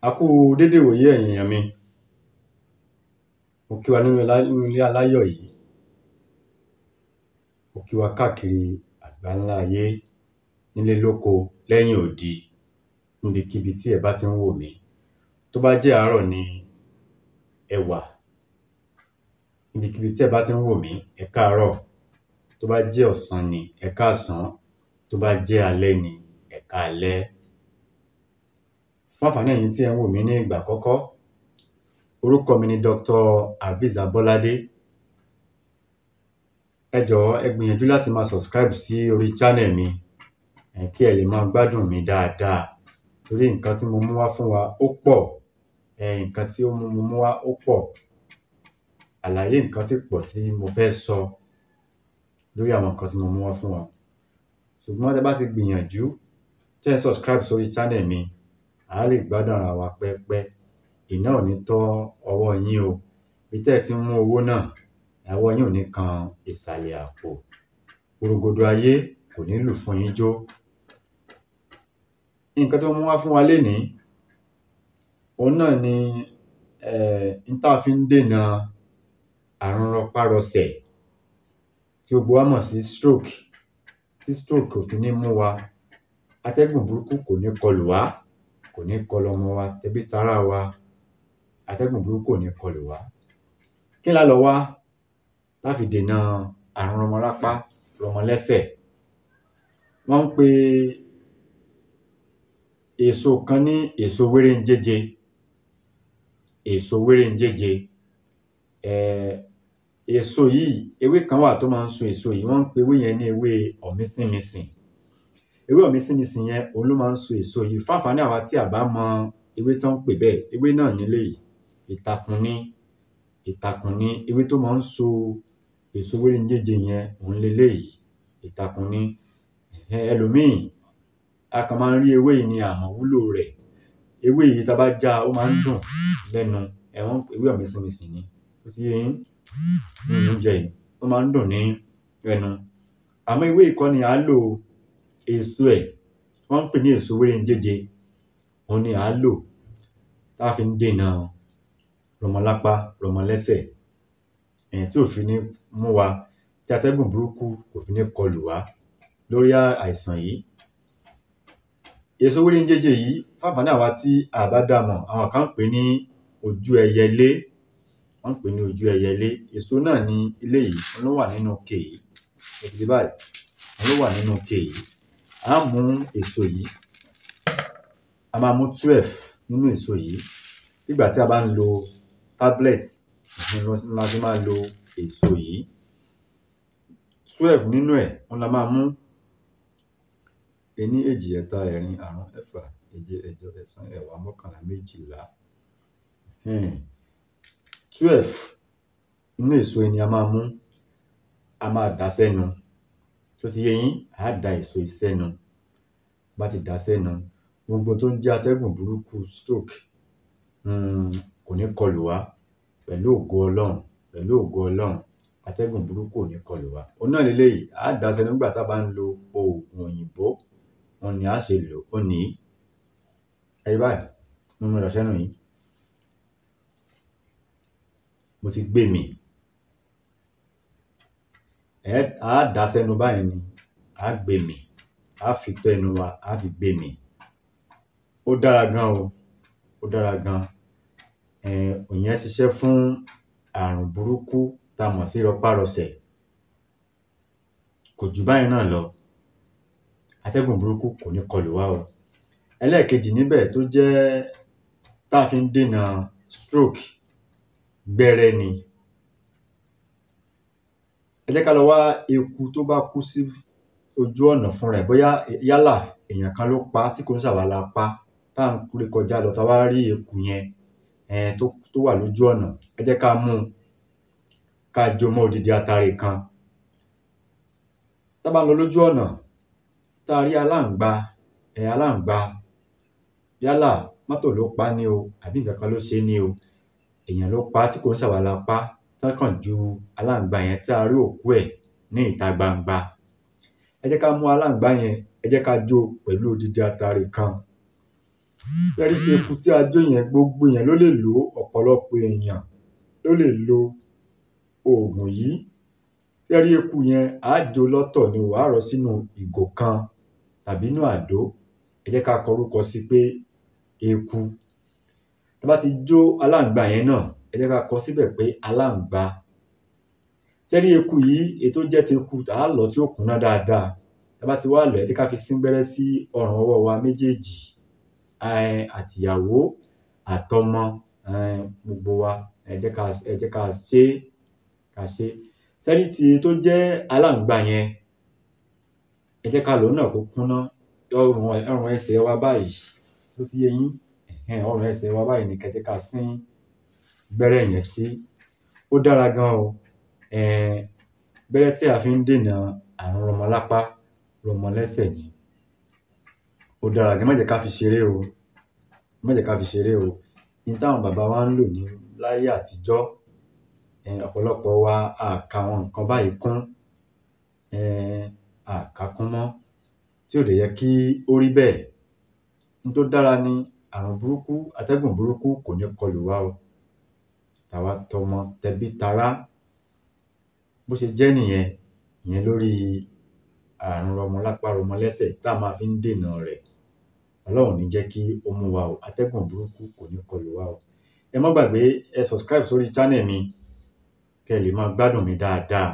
A kú dédé ìwòyí ẹ̀yin èyàn mi Mo kí wa nínú ilé aláyọ̀ yìí Mo kí wa káàkiri àgbáńlá ayé nílé lóko lẹ́yìn odi níbikíbi tí ẹ bá tí ń wò mí Tí ó bá jẹ́ àárọ̀ ni ẹ wà níbikíbi tí ẹ bá tí ń wò mí ẹkáàárọ̀ Tí ó bá jẹ́ ọ̀sán ni ẹkáàsán Tí ó bá jẹ́ alẹ́ ni ẹkáalẹ́ Fún ànfàní ẹ̀yin tí ẹ̀ ń wò mí ní ìgbà àkọ́kọ́ orúkọ mi ni Dr. Habeez Abolade Ẹ jọ̀wọ́ ẹ gbìyànjú láti máa subscribe sí orí channel mi um kí ẹ lè máa gbádùn mi dáadáa torí nǹkan tí mo mú wá fún wa ó pọ̀ um nǹkan tí mo mú wá ó pọ̀ Àlàyé nǹkan sì pọ̀ tí mo fẹ́ sọ lórí àwọn nǹkan tí mo mú wá fún wa Ṣùgbọ́n tí ẹ bá ti gbìyànjú tí ẹ̀ ń subscribe sí orí channel mi à á lè gbádùn ara wa pẹ́pẹ́ Iná ò ní tán ọwọ́ yín o Ibi tí ẹ tí ń mú owó náà ọwọ́ yín ò ní kan ìsàlẹ̀ àpò Porongodo ayé kò ní lù fún yín jó Nǹkan tí mo mú wá fún wa lénìí òun náà ni um oun tí a fi ń dènà àrùn rọpá-rọsẹ̀ tí gbogbo wa mọ̀ sí stroke tí stroke ò fi ní mú wa Atẹ́gùn burúkú kò ní kọlù wá Kò ní kọlù ọmọ wa tẹbí tará wa Atẹ́gùn burúkú ò ní kọlù wá Kí ni á lọ wá láti dènà àrùn rọmọlápá rọmọlẹ́sẹ̀ Wọ́n ń pe èso kan ní èso wérénjéjẹ Èso wérénjéjẹ um èso yìí ewé kan wà tí ó má ń so èso yìí wọ́n ń pe ewé yẹn ní ewé ọ̀mísínmisìn Ewé ọ̀mísínmisìn yẹn òun ni ó má ń so èso yìí Fún ànfàní àwa tí à bá mọ ewé tí wọ́n ń pè bẹ́ẹ̀ ewé náà ni eléyì Ìtàkùn ni Ìtàkùn ni ewé tí ó má ń so èso wérénjéjẹ yẹn òun ni eléyì Ìtàkùn ni um ẹlòmíì a kàn ma rí ewé yìí ni a ò mọ ìwúlò rẹ̀ Ewé yìí tí a bá já ó má ń dùn lẹ́nu um ewé ọ̀mísínmisìn ni Ó ti yé yín Ó má ń dùn ní ẹnu Àmọ́ ewé yìí kọ́ ni à á lò o Èso ẹ̀ wọ́n ń pè ní èso wérénjéjẹ òun ni à á lò tí a fi ń dènà rọmọlápá rọmọlẹ́sẹ̀ um tí ò fi ní mú wa tí atẹ́gùn burúkú kò fi ní kọlù wá lórí àìsàn yìí Èso wérénjéjẹ yìí fún ànfàní àwa tí a ò bá damọ̀ àwọn kan ń pè ní ojú ẹyẹlé Wọ́n ń pè ní ojú ẹyẹlé Èso náà ni eléyì òun ni ó wà nínú ike yìí Ẹ ti ri báyì òun ni ó wà nínú ike yìí A ó mú èso yìí A máa mú twelve nínú èso yìí Bí ìgbà tí a bá ń lo tablet um la ṣe má ń lo èso yìí Twelve nínú ẹ̀ òun ni a máa mú Ení èjì ẹ̀ta ẹ̀rin àrún ẹfà èje ẹ̀jọ ẹ̀sán ẹ̀wá mọ́kànlá méjìlá um Twelve nínú èso yìí ni a máa mú A máa dà á sẹ́nu Ṣé ó ti yé yín À á da èso yìí sẹ́nu Tí a bá ti dà á sẹ́nu gbogbo oun tí ó ń jẹ́ atẹ́gùn burúkú stroke um kò ní kọlù wá pẹ̀lú ògo Ọlọ́run pẹ̀lú ògo Ọlọ́run atẹ́gùn burúkú ò ní kọlù wá Òun náà ni eléyì À á dà á sẹ́nu nígbà tí a bá ń lo ògùn òyìnbó Òun ni à á ṣe lò ó òun nìyí Ẹ ri báyì mo mu dà sẹ́nu yìí Mo ti gbémì À á dà á sẹ́nu báyì ni À á gbemì À á fi tó ẹnu wa à á fi gbemì Ó dára gan o Ó dára gan um ìyẹn ṣiṣẹ́ fún àrùn burúkú tí a mọ̀ sí rọpá-rọsẹ̀ Kò jù báyì náà lọ Atẹ́gùn burúkú kò ní kọlù wá o Ẹlẹ́ẹ̀kejì níbẹ̀ tí ó jẹ́ tí a fi ń dènà stroke gbẹ́rẹ́ ni Ẹ jẹ́ kí á lọ wá eku tí ó bá kú sí ojú ọ̀nà fúnra ẹ̀ Bóyá yálà èyàn kan ló pa á tí kò ń ṣe àwa la pa á tí à ń ré kọjá lọ tí a wá rí eku yẹn um tí ó wà lójú ọ̀nà ẹ jẹ́ kí á mú kí á jó mọ́ odidi atare kan Tí a bá ń lọ lójú ọ̀nà tí a rí aláǹgbá um aláǹgbá yálà mọ́tò ló pa á ni o àbí nǹkankan ló ṣé ni o èyàn ló pa á tí kò ń ṣe àwa la pa á tí wọ́n kàn ju aláǹgbá yẹn tí a rí òkú ẹ̀ ní ìta gbangba Ẹ jẹ́ kí á mú aláǹgbá yẹn ẹ jẹ́ kí á jó pẹ̀lú odidi atare kan Ṣé ẹ rí eku tí a jó yẹn, gbogbo èèyàn ló lè lò ó, ọ̀pọ̀lọpọ̀ èèyàn ló lè lo òògùn yìí. Ṣé ẹ rí eku yẹn, à á jó lọ́tọ̀ ni o, à á rọ́ sínú ìgò kan tàbí inú àdó. Ẹ jẹ́ ká kọ orúkọ sí pé eku. Tí a bá ti jó aláǹgbá yẹn náà, ẹ jẹ́ ká kọ síbẹ̀ pé aláǹgbá. Ṣé ẹ rí eku yìí, èyí tó jẹ́ teku, à á lọ̀ọ́ tí ó kúnná dáadáa. Tí a bá ti wá lọ̀ọ́, ẹ jẹ́ ká fi síngbẹ́rẹ́ sí ọrùn ọwọ́ wa méjèèjì. um àtìyàwó àtọmọ um gbogbo wa, ẹ jẹ́ ká ẹ jẹ́ ká ṣé ká ṣé. Ṣé ẹ rí ti tó jẹ́ aláǹgbá yẹn, ẹ jẹ́ ká lọ̀ọ́ náà kó kúnná. Ọrùn ọrùn ẹsẹ̀ wa báyìí, ṣó ti yé yín? um ọrùn ẹsẹ̀ wa báyìí ni kẹ́ ẹ jẹ́ ká sín gbẹ́rẹ́ yẹn sí. Ó dára gan o. um gbẹ́rẹ́ tí a fi ń dènà àrùn rọmọlápá rọmọlẹ́sẹ̀ ni. Ó dára gan, ẹ má jẹ́ ká fi ṣeré o. Ẹ má jẹ́ ká fi ṣeré o. N táwọn bàbá wa ń lò ní láyé àtijọ́, um ọ̀pọ̀lọpọ̀ wa a à ka àwọn nǹkan báyìí kún. um a à ká kún mọ́, tí ò dẹ̀ yẹ kí ó rí bẹ́ẹ̀. N tó dára ni àrùn burúkú, atẹ́gùn burúkú kò ní kọlù wá o. Tàwa tọmọ, tẹbí tará. Bó ṣe jẹ́ nìyẹn, ìyẹn lórí àrùn rọmọlápá rọmọlẹ́sẹ̀ tá a máa fi ń dènà rẹ̀. Ọlọ́run ò ní jẹ́ kí ó mú wa o. Atẹ́gùn burúkú kò ní kọlù wá o. Ẹ má gbàgbé, ẹ subscribe sórí channel mi kẹ́ ẹ lè máa gbádùn mi dáadáa.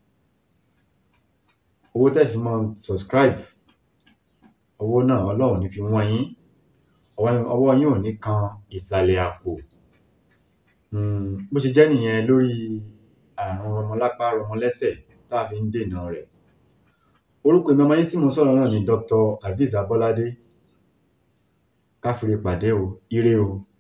Owó tẹ́ fi máa subscribe, owó náà Ọlọ́run ò ní fi wọ́n yín. Ọwọ́ yín ò ní kan ìsàlẹ̀ àpò. um bó ṣe jẹ́ nìyẹn lórí àrùn rọmọlápá rọmọlẹ́sẹ̀ tá à fi ń dènà rẹ̀. Orúkọ èmi ọmọ yín tí mò ń sọ̀rọ̀ náà ni Dr. Hafiz Abọ́ládé. Ká fìre pàdé o. Ire o.